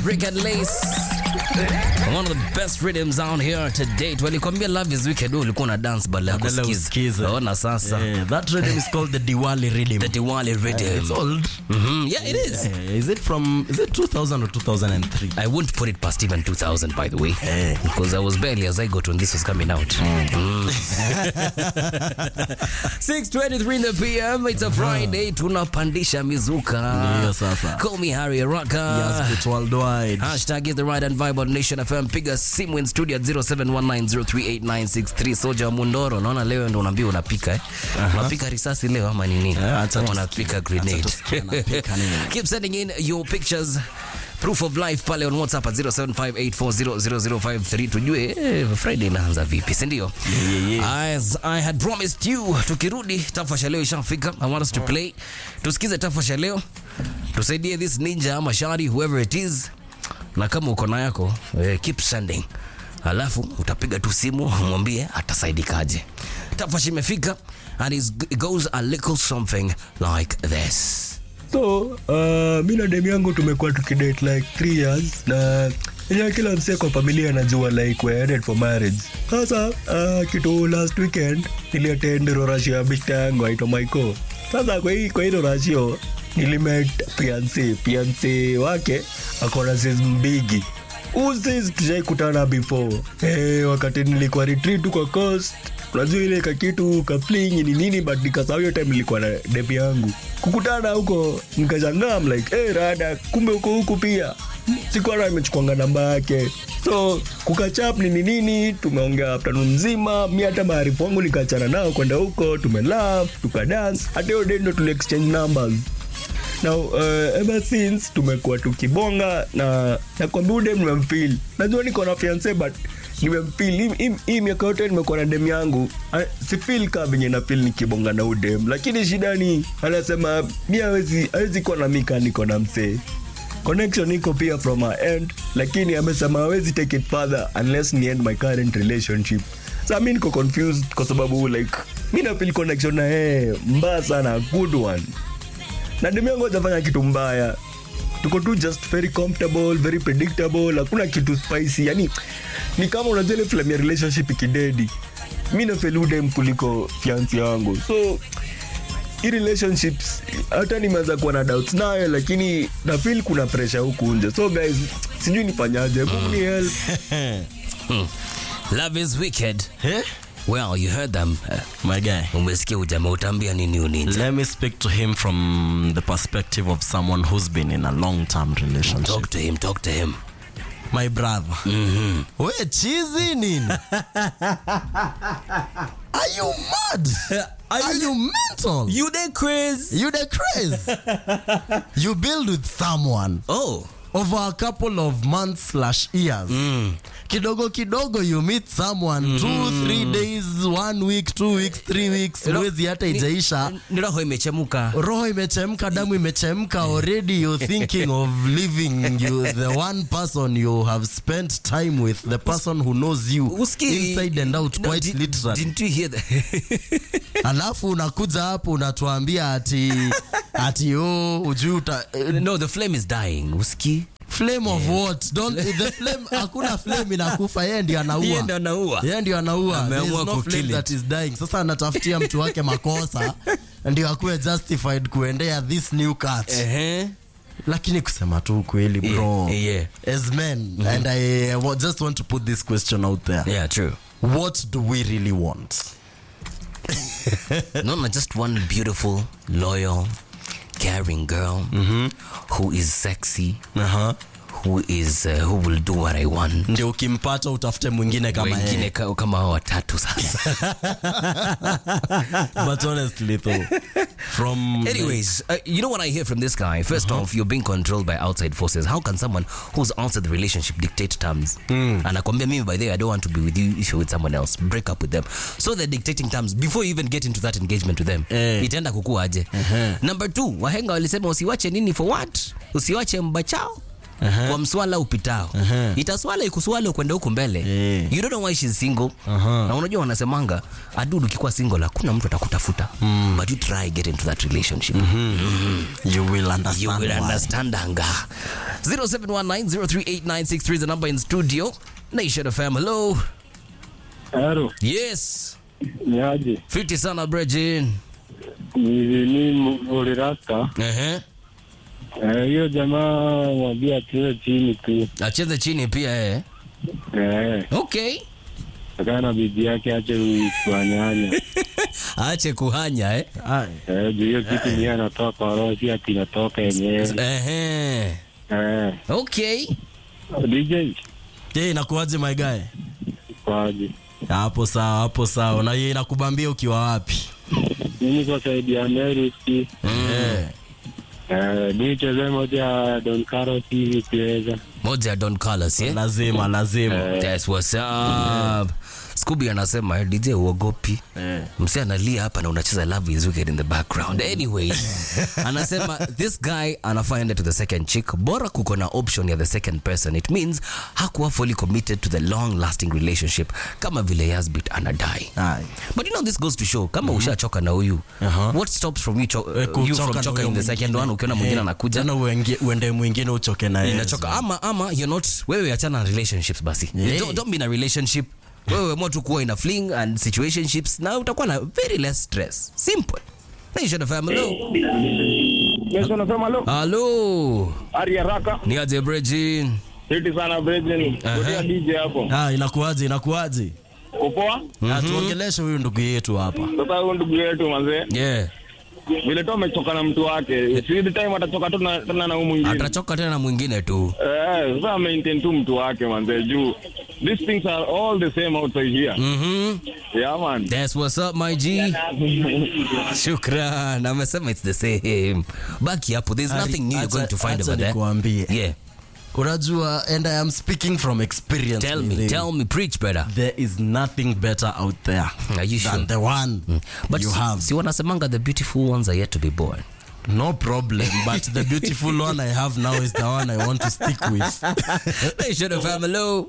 Brick and Lace. One of the best rhythms out here to date. Walikwambia love is wicked, wewe ulikuwa na dance badala ya Badala kusikiza. usikize. Ona sasa. Yeah, that rhythm is called the Diwali rhythm. The Diwali rhythm. It's old. Mhm, Yeah, it is. Yeah, is it from is it 2000 or 2003? I wouldn't put it past even 2000 by the way. Eh. Because I was barely as I got when this was coming out. Mm. 6.23 in the PM. It's a Friday. Tunapandisha mizuka. Ndiyo sasa. Call me Harry Araka. Yes, it's worldwide. Hashtag is the right and vibe on Nation FM. Piga simu in studio at 0719038963. Soja wa Mundoro, naona leo ndo unaambia unapika eh? Unapika risasi leo ama nini? Eh, acha Ama tusikie. unapika Acha grenade. tusikie anapika nini. Keep sending in your pictures. Proof of life pale on WhatsApp at 0758400053 tujue eh, Friday inaanza vipi, si ndio? As I had promised you, tukirudi tafasha leo ishafika. I want us to play. Tusikize tafasha leo. Tusaidie this ninja ama shari whoever it is. Na kama uko na yako, eh, keep sending. Alafu utapiga tu simu mwambie atasaidikaje. Tafasha imefika and it's- it goes a little something like this. so uh, mi na dem yangu tumekuwa tukidate like three years na enyewe kila msee kwa familia anajua like we're headed for marriage sasa uh, kitu last weekend niliatend rorashio ya bishta yangu aitwa maiko sasa kwa hii kwa hilo rashio nilimet fiance fiance wake akona sis mbigi usis tushaikutana before hey, wakati nilikuwa retreat kwa coast unajua ile kakitu kaflingi ni nini but nikasahau hiyo time nilikuwa na debi yangu kukutana huko nikashangaa I'm like hey, rada kumbe huko huku pia sikuwa na imechukuanga namba yake so kukachap nini nini tumeongea afternoon mzima mi hata maarifu wangu nikachana nao kwenda huko tumelaf tukadance hata hiyo day ndo tuli exchange numbers now uh, ever since tumekuwa tukibonga na nakwambia udem nimemfil najua niko na fiance but nimemfil Hii- hii- hii miaka yote nimekuwa na dem yangu ah, sifil kaa venye nafil nikibonga na udem lakini shida ni anasema mi awezi awezi kuwa na mika niko na msee connection iko pia from her end lakini amesema hawezi take it further unless ni end my current relationship sa mi niko confused kwa sababu like mi nafil connection na yeye mbaya sana good one na demu yangu hajafanya kitu mbaya tuko tu just very comfortable very predictable hakuna kitu spicy yani ni kama unajua ile film ya relationship ikidedi mi nafeludem kuliko fiansi yangu so hii relationships hata nimeanza kuwa na doubts nayo lakini nafil kuna pressure huku nje so guys sijui nifanyaje Mungu ni help Love is wicked. Eh? Well, you heard them. Uh, My guy. umesikia ujamaa utaambia nini uninja Let me speak to him from the perspective of someone who's been in a long-term relationship. talk to him talk to him My brother. We chizi nini? Are you mad? Are you mental? you the quiz You the craze. you build with someone oh over a couple of months slash years. Kidogo kidogo you meet someone two, three days, one week, two weeks, three weeks, mwezi hata ijaisha. ni roho imechemuka roho imechemka damu imechemka already you're thinking of leaving you the one person you have spent time with the person who knows you Uski- inside and out No, quite did- literally didn't you hear that alafu unakuja hapo unatuambia ati ati oh ujui uta eh, no the flame is dying uski flame of what don't the flame hakuna flame inakufa yeye ndio anaua Yeye ndio anaua. yeye ndio anaua there is Ameamua no kukill flame it. that is dying sasa anatafutia mtu wake makosa ndio akuwe justified kuendea this new cat Ehe. lakini kusema tu ukweli bro Yeah, yeah. as men and i uh, wa- just want to put this question out there yeah true what do we really want no no just one beautiful loyal caring girl who is sexy uh-huh. who is uh, who will do what i want ndio ukimpata utafute mwingine kama wengine yeye ka- kama hao watatu sasa but honestly though from Anyways, uh, you know what I hear from this guy? 1st off, you're being controlled by outside forces. How can someone who's outside the relationship dictate terms? Anakwambia mimi by the way, I don't want to be with you if you're with someone else. Break up with them. So they're dictating terms before you even get into that engagement with them. Eh. Itaenda kukua aje. Number two, wahenga walisema usiwache nini for what? Usiwache mbachao Aha. kwa mswala upitao Aha. itaswala ikuswala ukwenda huku mbele Eh. you don't know why she's single Aha. na unajua wanasemanga adudu ukikuwa single hakuna mtu atakutafuta but you try get into that relationship You will you understand will why. understand anga 0719038963 is the number in studio nation fm hello Haro, yes ni aje? fiti sana brejin Ni ni Murerasta. Ehe. Eh, hiyo jamaa mwambie atiwe chini tu. acheze chini pia eh. Eh, okay akaa na bibi yake ache kuanyanya. ache kuhanya eh. Ai. Eh, juu hiyo kitu ni anatoa kwa roho, si ati inatoka yenyewe. Ehe. Eh, okay DJ Je, inakuwaje my guy? kwaje? Hapo sawa, hapo sawa. Na yeye inakubambia ukiwa wapi? Mimi kwa saidi ya Mary si. Eh. Eh, nicheze moja ya Don Carlos hivi ukiweza. moja ya don carlos eh? Lazima, lazima. That's what's up. Scooby anasema eh, DJ uogopi Eh. msi analia hapa na unacheza love is wicked in the background anyway anasema this guy anafaa ende to the second chick bora kuko na option ya the second person it means hakuwa fully committed to the long lasting relationship kama vile Yasbit anadai Ai. but you know this goes to show kama ushachoka na huyu Aha. what stops from you, cho- Eh, you kuchoka from na choka huyo in the second mwingine. one ukiona mwingine Eh, anakuja tena uenge- uende mwingine uchoke na yeye. inachoka ama ama you're not wewe achana na relationships basi Yeah. don't, don't be in a relationship wewe mo tu kuwa in a fling and situationships na utakuwa na very less stress simple Nation FM, hello. Yesu anasema lo, Hello. ari haraka. Ni aje Brejin? Hiti sana Brethren. Kutia DJ hapo. Ah, inakuwaje? Inakuwaje? Upoa? Ah, tuongeleshe huyu ndugu yetu hapa. Sasa huyu ndugu yetu mazee. Yeah. vile tu amechoka na mtu wake si the time atachoka tu na- tena na huyu mwingine Atachoka tena na mwingine tu. eh sasa maintain tu mtu wake manze juu these things are all the same outside here Mhm. yeah man That's what's up my G. Shukran. Amesema it's the same. Baki hapo. There's nothing new you're going to find Acha over there. nikuambie. Yeah. unajua and i am speaking from experience Tell me, Lily. tell me preach better. there is nothing better out there Are you than sure? the one But you si, have si wanasemanga the beautiful ones are yet to be born. no problem but the beautiful one i have now is the one i want to stick with They should have had hello.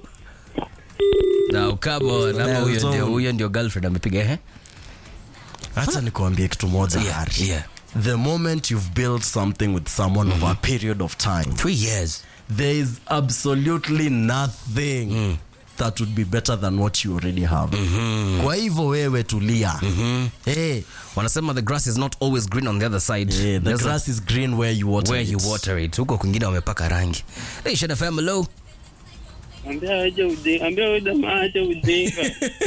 Now come on. Ama Yeah, huyo so- ndio huyo ndio girlfriend amepiga eh? hacha nikuambie kitu moja Yeah, Harry. yeah. the moment you've built something with someone over a period of time 3 years. there is absolutely nothing that would be better than what you already have kwa hivyo wewe tulia hey, Wanasema the grass is not always green on the other side. hey, the There's a- grass is green where you water where it. you water it. Huko kwingine wamepaka rangi. They should have hello. Ambia aje ujinga, ambia huyu jamaa aje ujinga.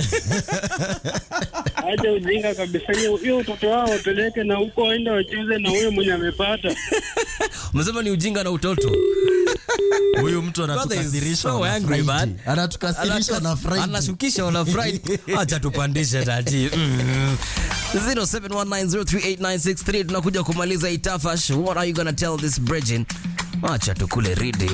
aje ujinga kabisa. Hiyo hiyo utoto wao wapeleke na huko waende wacheze na huyo mwenye amepata. Umesema ni ujinga na utoto. huyu mtu anatukasirisha so on a angry, Friday. man. anatukasirisha na Friday. anashukisha on a Friday. Acha tupandishe tati. Mm. 0719038963 tunakuja kumaliza itafash. What are you gonna tell this Bridgin? Acha tukule ridi.